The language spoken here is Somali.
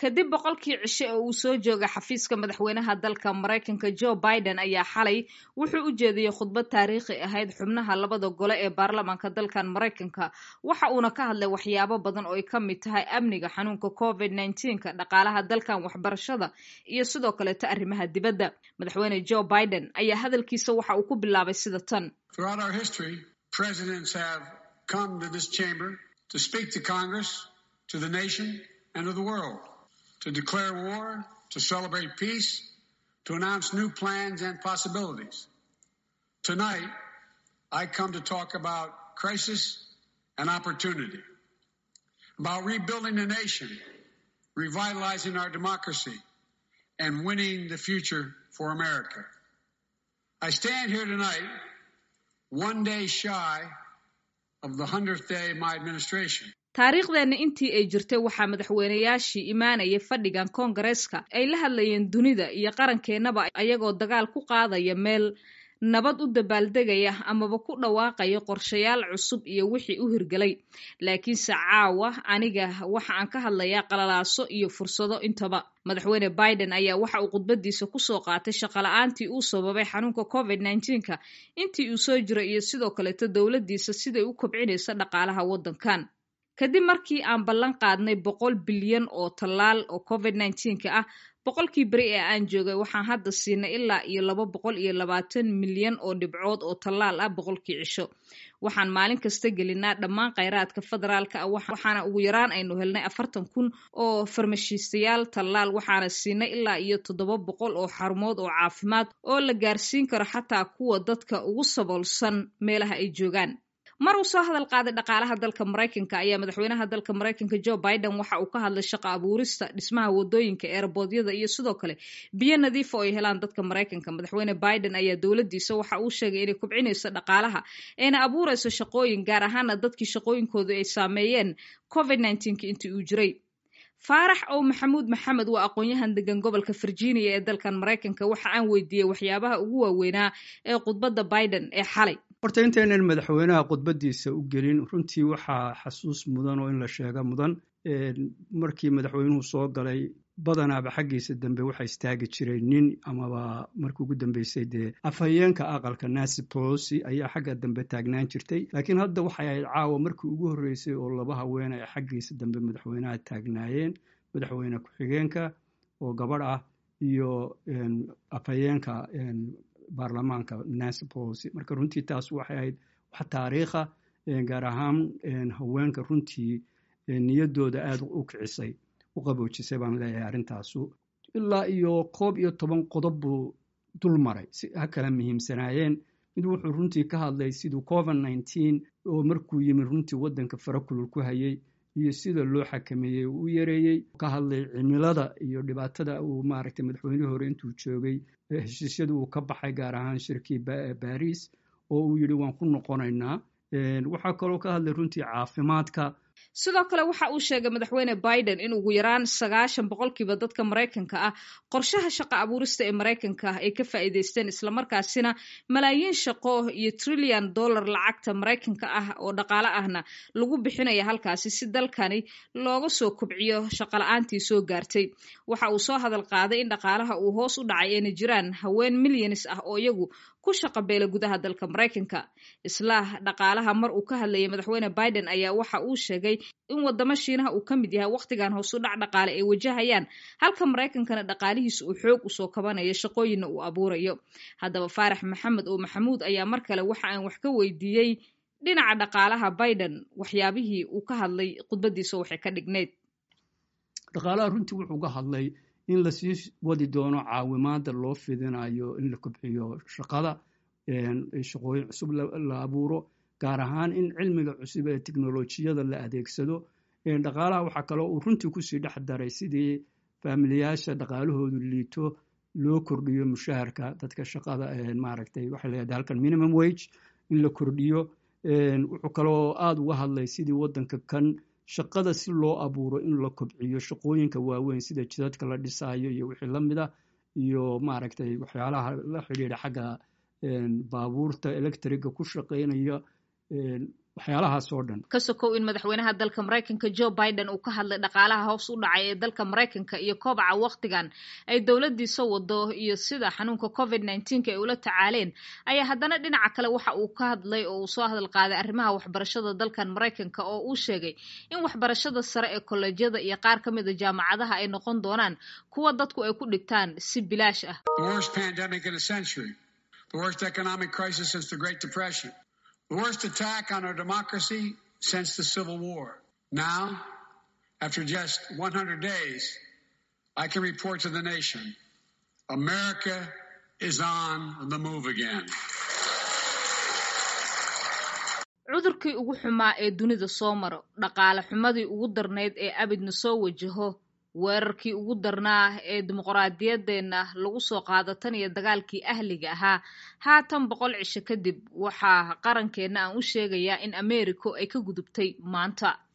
kadib boqolkii cishe oo uu soo jooga xafiiska madaxweynaha dalka maraykanka joe biden ayaa xalay wuxuu u jeediyey khudbad taariikhi ahayd xubnaha labada gole ee baarlamaanka dalkan maraykanka waxa uuna ka hadlay waxyaabo badan oo ay ka mid tahay amniga xanuunka covid nneteen-ka dhaqaalaha dalkan waxbarashada iyo sidoo kaleeto arrimaha dibadda madaxweyne joe biden ayaa hadalkiisa waxa uu ku bilaabay sida tan to declare war, to celebrate peace, to announce new plans and possibilities. Tonight, I come to talk about crisis and opportunity, about rebuilding the nation, revitalizing our democracy, and winning the future for America. I stand here tonight, one day shy of the 100th day of my administration. taariikhdeena intii ay jirtay waxaa madaxweynayaashii imaanaya fadhigan koongareeska ay la hadlayeen dunida iyo qarankeenaba ayagoo dagaal ku qaadaya meel nabad u dabaaldegaya amaba ku dhawaaqaya qorshayaal cusub iyo wixii u hirgelay laakiinse caawa aniga waxa aan ka hadlayaa qalalaaso iyo fursado intaba madaxweyne biden ayaa waxa uu khudbadiisa kusoo qaatay shaqala-aantii uu sababay xanuunka covid nneteen-ka intii uu soo jiray iyo sidoo kaleeto dowladdiisa siday u kobcinaysa dhaqaalaha waddankan kadib markii aan ballan qaadnay boqol bilyan oo tallaal oo covid nneteen-ka ah boqolkii beri ee aan joogay waxaan hadda siinay ilaa iyo laba boqol iyo labaatan milyan oo dhibcood oo tallaal ah boqolkii cisho waxaan maalin kasta gelinaa dhammaan kheyraadka federaalka ah waxaana ugu yaraan aynu helnay afartan kun oo farmashiistayaal tallaal waxaana siinay ilaa iyo toddoba boqol oo xarumood oo caafimaad oo la gaarsiin karo xataa kuwa dadka ugu saboolsan meelaha ay joogaan mar uu soo hadal qaaday dhaqaalaha dalka maraykanka ayaa madaxweynaha dalka maraykanka joe biden waxa uu ka hadlay shaqo abuurista dhismaha wadooyinka eerboodyada iyo sidoo kale biyo nadiifa oo ay helaan dadka maraykanka madaxweyne biden ayaa dowladdiisa waxa uu sheegay inay kubcinayso dhaqaalaha ayna abuurayso shaqooyin gaar ahaana dadkii shaqooyinkoodu ay saameeyeen covid nneteen-ka intii uu jiray faarax ow maxamuud maxamed waa aqoon-yahan degan gobolka virginia ee dalkan maraykanka waxa aan weydiiyey waxyaabaha ugu waaweynaa ee khudbadda biden ee xalay horta intaynan madaxweynaha khudbadiisa u gelin runtii waxaa xasuus mudan oo in la sheega mudan markii madaxweynuhu soo galay badanaaba xaggiisa dambe waxa istaagi jiray nin amaba markii ugu dambeysay dee afhayeenka aqalka nancy polosi ayaa xagga dambe taagnaan jirtay laakiin hadda waxay ahayd caawa markii ugu horreysay oo laba haween ay xaggiisa dambe madaxweynaha taagnaayeen madaxweyne ku-xigeenka oo gabadh ah iyo afhayeenka baarlamaanka nancy polosi marka runtii taas waxay ahayd wax taariikha gaar ahaan haweenka runtii niyaddooda aada u kicisay u qaboojisay baan leeyahay arrintaasu ilaa iyo koob iyo toban qodob buu dul maray si ha kala muhiimsanaayeen mid wuxuu runtii ka hadlay siduu covid nneteen oo markuu yimid runtii waddanka farakulul ku hayay iyo sida loo xakameeyey uu u yareeyey ka hadlay cimilada iyo dhibaatada uu maaragtay madaxweynihii hore intuu joogay heshiisyada uu ka baxay gaar ahaan shirkii baris oo uu yidhi waan ku noqonaynaa waxaa kaloo ka hadlay runtii caafimaadka sidoo kale waxa uu sheegay madaxweyne biden in ugu yaraan sagaashan boqolkiiba dadka maraykanka ah qorshaha shaqo abuurista ee maraykanka ay ka faa'iidaysteen islamarkaasina malaayiin shaqo iyo trillion dollar lacagta maraykanka ah oo dhaqaale ahna lagu bixinaya halkaasi si dalkani looga soo kobciyo shaqola-aantii soo gaartay waxa uu soo hadal qaaday in dhaqaalaha uu hoos u dhacay ayna jiraan haween milyanis ah oo iyagu ku shaqa beela gudaha dalka maraykanka islaa dhaqaalaha mar uu ka hadlayay madaxweyne biden ayaa waxa uu sheegay in wadamo shiinaha uu ka mid yahay wakhtigan hoosu dhac dhaqaale ay wajahayaan halka maraykankana dhaqaalihiisa uu xoog usoo kabanayo shaqooyinna uu abuurayo haddaba faarax maxamed oo maxamuud ayaa mar kale waxa aan wax ka weydiiyey dhinaca dhaqaalaha biden waxyaabihii uu ka hadlay khudbadiisa waxay ka dhignayd dhaqaalaha runtii wuxuu ka hadlay in lasii wadi doono caawimaada loo fidinayo in la kobciyo shaqada shaqooyin cusub la abuuro gaar ahaan in cilmiga cusub ee teknolojiyada la adeegsado dhaqaalaha waxaa kaloo uu runtii kusii dhex daray sidii faamiliyaasha dhaqaalahoodu liito loo kordhiyo mushaharka dadka shaqada maaragtay waxay leedahay halkan minimum wage in la kordhiyo wuxuu kaloo aada uga hadlay sidii waddanka kan shaqada si loo abuuro in la kobciyo shaqooyinka waaweyn sida jidadka la dhisaayo iyo wixii la mid ah iyo maaragtay waxyaalaha la xidhiidha xagga baabuurta electriga ku shaqaynaya waxyaalahaas oo dhan ka sokow in madaxweynaha dalka maraykanka joe biden uu ka hadlay dhaqaalaha hoos u dhacay ee dalka maraykanka iyo kobaca wakhtigan ay dowladdiisa wado iyo sida xanuunka covid nneteen-ka ay ula tacaaleen ayaa haddana dhinaca kale waxa uu ka hadlay oo uu soo hadal qaaday arrimaha waxbarashada dalkan maraykanka oo uu sheegay in waxbarashada sare ee kolleejyada iyo qaar ka mid a jaamacadaha ay noqon doonaan kuwa dadku ay ku dhigtaan si bilaash ah the worst economic crisis since the Great Depression, the worst attack on our democracy since the Civil War. Now, after just 100 days, I can report to the nation America is on the move again. cudurkii ugu xumaa ee dunida soo maro dhaqaale xumadii ugu darnayd ee abidna soo wajaho weerarkii ugu darnaa ee dimuqraadiyaddeenna lagu soo qaado tan iyo dagaalkii ahliga ahaa haatan boqol cisho kadib waxaa qarankeenna aan u sheegayaa in ameeriko ay ka gudubtay maanta